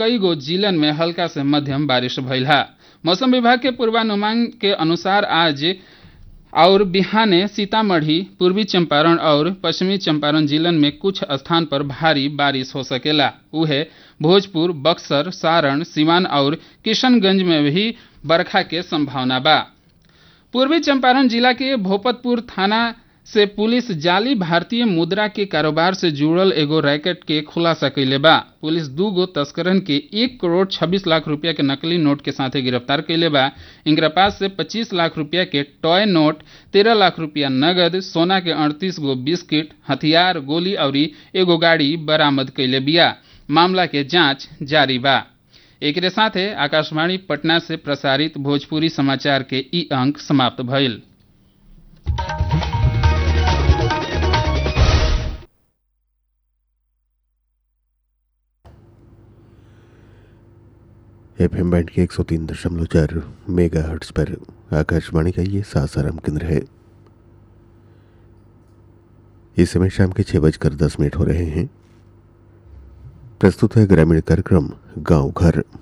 कई गो जिलन में हल्का से मध्यम बारिश भइल है मौसम विभाग के पूर्वानुमान के अनुसार आज और बिहाने सीतामढ़ी पूर्वी चंपारण और पश्चिमी चंपारण जिलन में कुछ स्थान पर भारी बारिश हो सकेला उहे भोजपुर बक्सर सारण सिवान और किशनगंज में भी बरखा के संभावना बा पूर्वी चंपारण जिला के भोपतपुर थाना से पुलिस जाली भारतीय मुद्रा के कारोबार से जुड़ल एगो रैकेट के खुलासा कैले बा पुलिस दू गो तस्करन के एक करोड़ छब्बीस लाख रुपया के नकली नोट के साथे गिरफ्तार कैले बा इनकरा पास से पच्चीस लाख रुपया के टॉय नोट तेरह लाख रुपया नगद सोना के अड़तीस गो बिस्किट हथियार गोली और एगो गाड़ी बरामद कैले बिया मामला के जांच जारी बा एकरे साथे आकाशवाणी पटना से प्रसारित भोजपुरी समाचार के ई अंक समाप्त भइल एफ एम बैंड के एक सौ तीन दशमलव चार मेगा हर्ट्स पर आकाशवाणी का ये सासाराम केंद्र है इस समय शाम के छः बजकर दस मिनट हो रहे हैं प्रस्तुत है ग्रामीण कार्यक्रम गांव घर